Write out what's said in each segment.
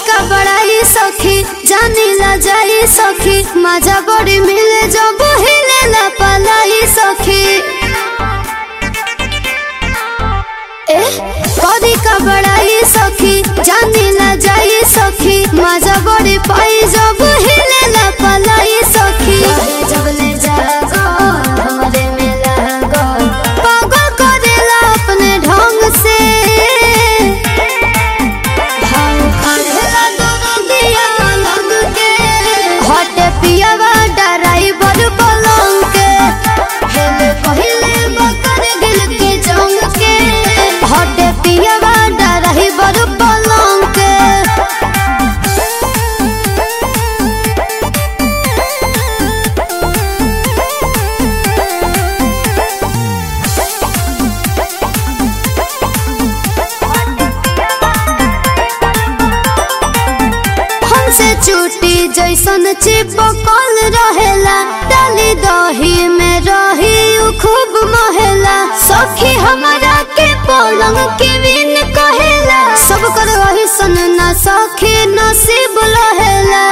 का बड़ाई सखी जानी ला जाई सखी मजा बड़ी मिले जब हिले ला पलाई सखी ए कदी का बड़ाई सखी जानी ला जाई सखी मजा बड़ी पाई जब हिले ला पलाई सखी जब ले जागो हमरे में लागो पागल करेला अपने ढंग से भाव खाएला दोनों दिया लग के हटे पियावा ड्राइवर पलंग के हेले कहिले बकर गिल के जंग के हटे पियावा ड्राइवर पलंग के हमसे चूटी जैसन चिपकल रहेला डाली दही में रही उ खूब महेला सखी हमारा के पलंग के बिन कहेला सब कर वही सन ना सखी नसीब लहेला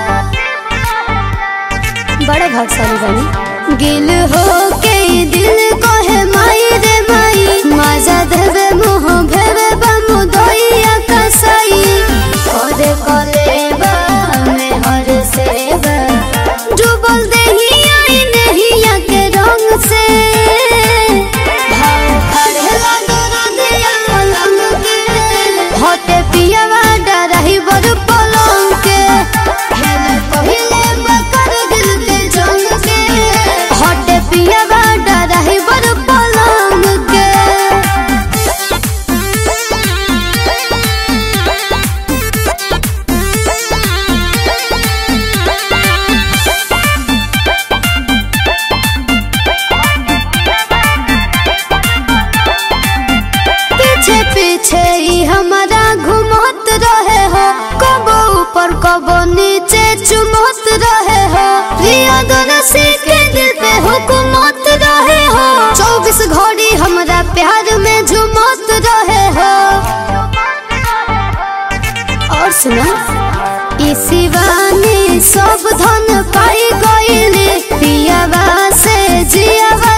बड़े भागशाली बनी गिल हो के दिल कहे माई रे माई मजा देवे मुँह भेवे बमु दइया कसाई करे करे बा में हर सेवा डूबल देहिया इ नहिया के रंग से भाव खड़ेला दोनों दिया पलंग के होते पियावा डराही बड़ पलंग के हेले पहिले बकर दिल के जंग के होते पियावा डराही बड़ पलंग के पीछे पीछे ही हमारा घुमत रहे हो कबो ऊपर कबो नीचे चुमत रहे हो रिया दोनसी के दिल पे हुकुमत रहे हो चौबीस घड़ी हमारा प्यार में झुमत रहे हो और सुना इसी वानी सब धन पाई गईले पियावा से जियावा